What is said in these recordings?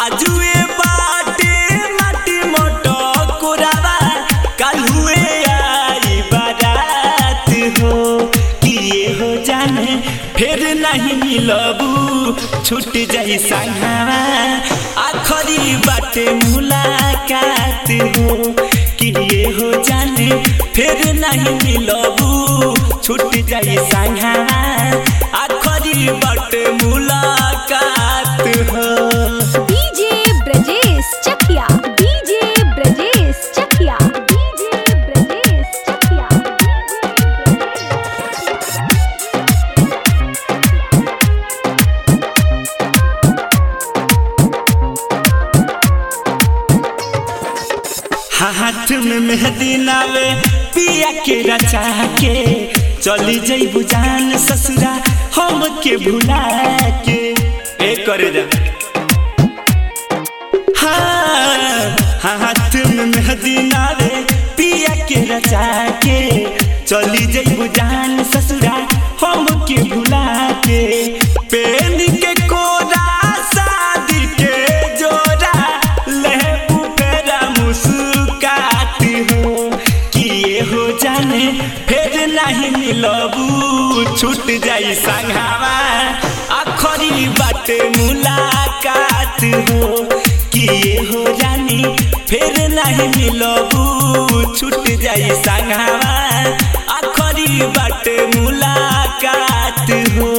आजुए बाटे माटी मोटो कोरावा कालुए आई बारात हो किए हो जाने फिर नहीं मिलबू छूट जाई संघावा आखरी बाटे मुलाकात हो किए हो जाने फिर नहीं मिलबू छूट जाई संघावा आखरी बाटे मुलाकात हो DJ Brajesh Chakia DJ Brajesh Chakia DJ Brajesh Chakia हाथ में मेहंदी नावे पिया के रचा के चली जईबू जान ससुरा हम के भुला के ए करे जा हाँ, हाथ में मेहंदी नावे पिया के रचा के चली जईबू जान ससुरा हम के भुला के पेन के कोरा शादी के जोरा लेबू फेरा मुस्काती हो किए हो जाने फिर नहीं मिलबू छूट जाई संघावा आखरी बाटे मुलाकात हो किए हो जानी फिर नहीं मिलबू छूट जाई संघावा आखरी बाटे मुलाकात हो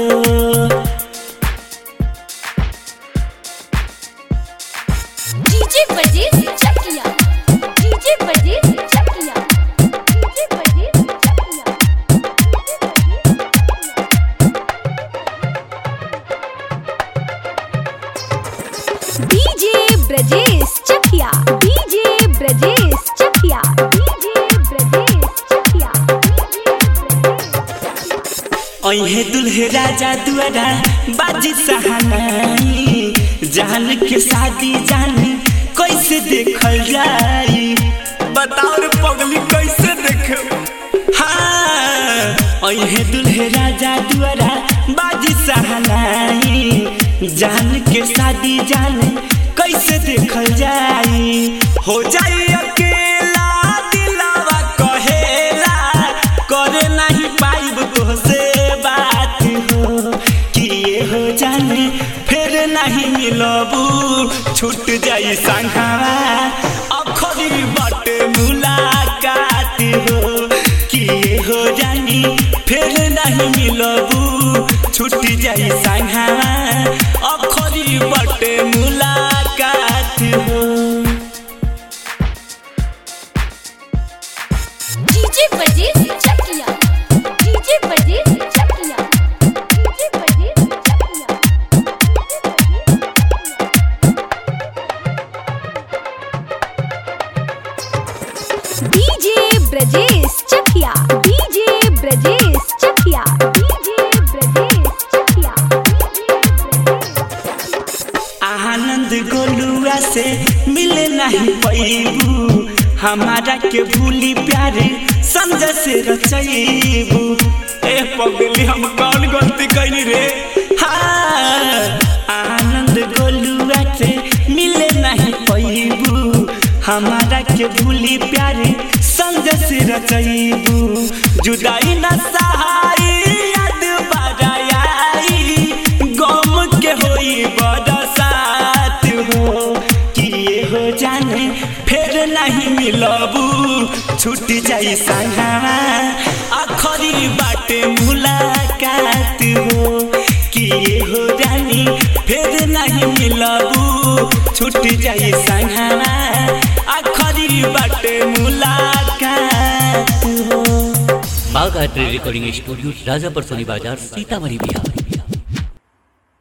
DJ Brajesh Chakia DJ Brajesh Chakia DJ Brajesh Chakia DJ Brajesh Chakia DJ Brajesh Chakia DJ Brajesh Chakia अहे दुल्हे राजा दुआरा बाजी सहानाई जान के शादी जानी कैसे देखल जाई बताओ रे पगली कैसे देखे हाँ अहे दुल्हे राजा दुआरा बाजी सहानाई जान के शादी जानी कैसे देखल जाई हो जाई अकेला दिलावा कहेला करे नहीं पाइब तोहसे बात हो किए हो जाने फिर नहीं मिलबू छूट जाई संघावा अखरी बाटे मुलाकात हो किए हो जानी फिर नहीं मिलबू छूट जाई संघावा अखरी बाटे मुलाकात हो DJ Brajesh Chakia DJ Brajesh Chakia DJ Brajesh Chakia DJ Brajesh Chakia DJ Brajesh Chakia DJ Brajesh Chakia Anand गोलुआ से मिले नहीं पैबू हमारा के भूली प्यारे संजय से रचैबू ए पगली हम कौन गलती कैली रे हाँ आनंद गोलुआ से मिले नहीं पैबू हमारा के भूली प्यारे संजय से रचैबू जुदाई न सहाई याद बड़ाई गम के होई बरसात हो किए हो जाने फिर नहीं मिलबू छूट जाई संघावा आखरी बाटे मुलाकात हो किए हो जानी फिर नहीं मिलबू छूट जाई संघावा आखरी बाटे मुलाकात हो Bagh art recording studio Rajapar सोनी बाजार सीतामढ़ी बिहार